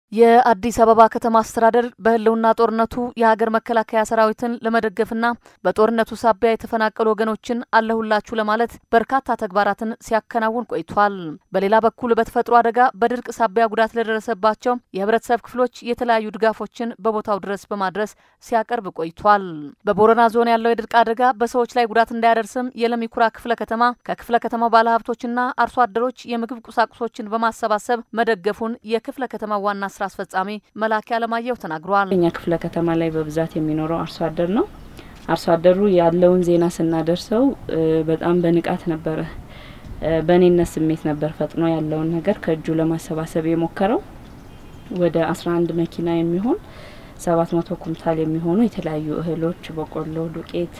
የአዲስ አበባ ከተማ አስተዳደር በሕልውና ጦርነቱ የሀገር መከላከያ ሰራዊትን ለመደገፍና በጦርነቱ ሳቢያ የተፈናቀሉ ወገኖችን አለሁላችሁ ለማለት በርካታ ተግባራትን ሲያከናውን ቆይቷል። በሌላ በኩል በተፈጥሮ አደጋ በድርቅ ሳቢያ ጉዳት ለደረሰባቸው የህብረተሰብ ክፍሎች የተለያዩ ድጋፎችን በቦታው ድረስ በማድረስ ሲያቀርብ ቆይቷል። በቦረና ዞን ያለው የድርቅ አደጋ በሰዎች ላይ ጉዳት እንዳያደርስም የለሚኩራ ክፍለ ከተማ ከክፍለ ከተማው ባለሀብቶችና አርሶ አደሮች የምግብ ቁሳቁሶችን በማሰባሰብ መደገፉን የክፍለ ከተማ ዋና ስራ አስፈጻሚ መላኪ አለማየሁ ተናግረዋል። እኛ ክፍለ ከተማ ላይ በብዛት የሚኖረው አርሶ አደር ነው። አርሶ አደሩ ያለውን ዜና ስናደርሰው በጣም በንቃት ነበረ፣ በእኔነት ስሜት ነበር ፈጥኖ ያለውን ነገር ከእጁ ለማሰባሰብ የሞከረው። ወደ አስራ አንድ መኪና የሚሆን ሰባት መቶ ኩንታል የሚሆኑ የተለያዩ እህሎች፣ በቆሎ፣ ዱቄት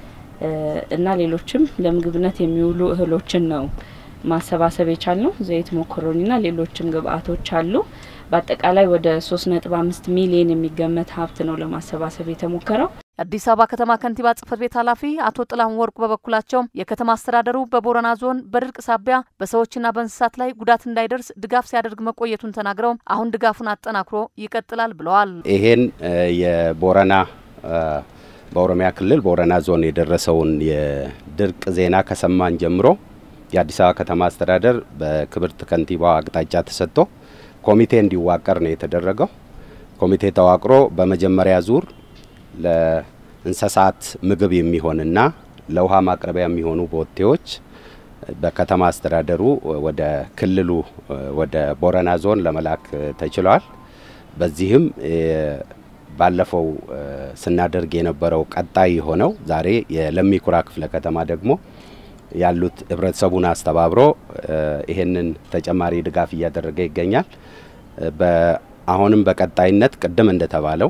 እና ሌሎችም ለምግብነት የሚውሉ እህሎችን ነው ማሰባሰብ የቻል ነው። ዘይት፣ ሞኮሮኒና ሌሎችም ግብአቶች አሉ። በአጠቃላይ ወደ ሶስት ነጥብ አምስት ሚሊዮን የሚገመት ሀብት ነው ለማሰባሰብ የተሞከረው። የአዲስ አበባ ከተማ ከንቲባ ጽህፈት ቤት ኃላፊ አቶ ጥላሁን ወርቁ በበኩላቸው የከተማ አስተዳደሩ በቦረና ዞን በድርቅ ሳቢያ በሰዎችና በእንስሳት ላይ ጉዳት እንዳይደርስ ድጋፍ ሲያደርግ መቆየቱን ተናግረው አሁን ድጋፉን አጠናክሮ ይቀጥላል ብለዋል። ይሄን የቦረና በኦሮሚያ ክልል ቦረና ዞን የደረሰውን የድርቅ ዜና ከሰማን ጀምሮ የአዲስ አበባ ከተማ አስተዳደር በክብርት ከንቲባዋ አቅጣጫ ተሰጥቶ ኮሚቴ እንዲዋቀር ነው የተደረገው። ኮሚቴ ተዋቅሮ በመጀመሪያ ዙር ለእንስሳት ምግብ የሚሆንና ለውሃ ማቅረቢያ የሚሆኑ ቦቴዎች በከተማ አስተዳደሩ ወደ ክልሉ ወደ ቦረና ዞን ለመላክ ተችሏል። በዚህም ባለፈው ስናደርግ የነበረው ቀጣይ የሆነው ዛሬ የለሚኩራ ክፍለ ከተማ ደግሞ ያሉት ህብረተሰቡን አስተባብሮ ይሄንን ተጨማሪ ድጋፍ እያደረገ ይገኛል። አሁንም በቀጣይነት ቅድም እንደተባለው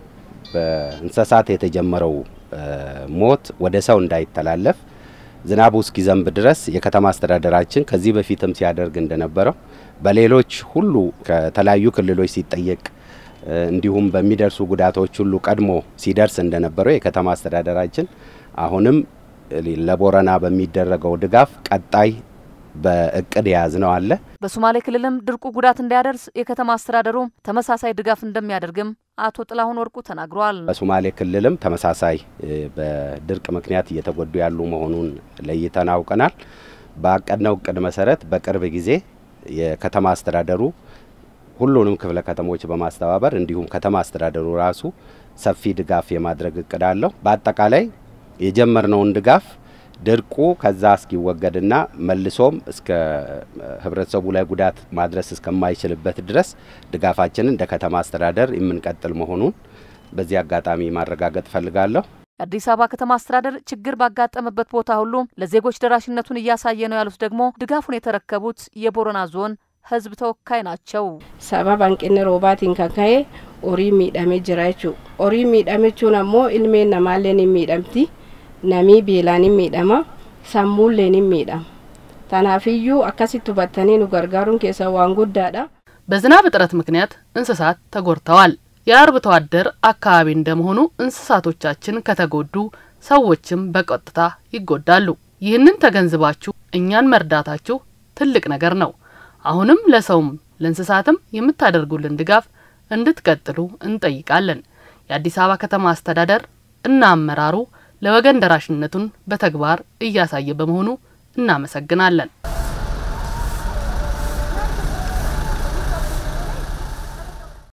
በእንስሳት የተጀመረው ሞት ወደ ሰው እንዳይተላለፍ ዝናቡ እስኪዘንብ ድረስ የከተማ አስተዳደራችን ከዚህ በፊትም ሲያደርግ እንደነበረው በሌሎች ሁሉ ከተለያዩ ክልሎች ሲጠየቅ እንዲሁም በሚደርሱ ጉዳቶች ሁሉ ቀድሞ ሲደርስ እንደነበረው የከተማ አስተዳደራችን አሁንም ለቦረና በሚደረገው ድጋፍ ቀጣይ በእቅድ የያዝ ነው አለ። በሶማሌ ክልልም ድርቁ ጉዳት እንዳያደርስ የከተማ አስተዳደሩ ተመሳሳይ ድጋፍ እንደሚያደርግም አቶ ጥላሁን ወርቁ ተናግረዋል። በሶማሌ ክልልም ተመሳሳይ በድርቅ ምክንያት እየተጎዱ ያሉ መሆኑን ለይተን አውቀናል። ባቀድነው እቅድ መሰረት በቅርብ ጊዜ የከተማ አስተዳደሩ ሁሉንም ክፍለ ከተሞች በማስተባበር እንዲሁም ከተማ አስተዳደሩ ራሱ ሰፊ ድጋፍ የማድረግ እቅድ አለው። በአጠቃላይ የጀመርነውን ድጋፍ ድርቁ ከዛ እስኪወገድና መልሶም እስከ ህብረተሰቡ ላይ ጉዳት ማድረስ እስከማይችልበት ድረስ ድጋፋችንን እንደ ከተማ አስተዳደር የምንቀጥል መሆኑን በዚህ አጋጣሚ ማረጋገጥ ፈልጋለሁ። የአዲስ አበባ ከተማ አስተዳደር ችግር ባጋጠመበት ቦታ ሁሉ ለዜጎች ደራሽነቱን እያሳየ ነው ያሉት ደግሞ ድጋፉን የተረከቡት የቦረና ዞን ህዝብ ተወካይ ናቸው። ሰበብ አንቅነ ሮባቲን ከካዬ ኦሪ ሚidhame jira jechuu ኦሪ miidhame jechuun ammoo ilmeen namaalleen hin miidhamti namii beelaan hin miidhama sammuulleen hin miidhama tanaafiyyuu akkasitti hubattanii nu gargaaruun keessa waan guddaadha በዝናብ እጥረት ምክንያት እንስሳት ተጎድተዋል። የአርብቶ አደር አካባቢ እንደመሆኑ እንስሳቶቻችን ከተጎዱ ሰዎችም በቀጥታ ይጎዳሉ። ይህንን ተገንዝባችሁ እኛን መርዳታችሁ ትልቅ ነገር ነው። አሁንም ለሰውም ለእንስሳትም የምታደርጉልን ድጋፍ እንድትቀጥሉ እንጠይቃለን። የአዲስ አበባ ከተማ አስተዳደር እና አመራሩ ለወገን ደራሽነቱን በተግባር እያሳየ በመሆኑ እናመሰግናለን።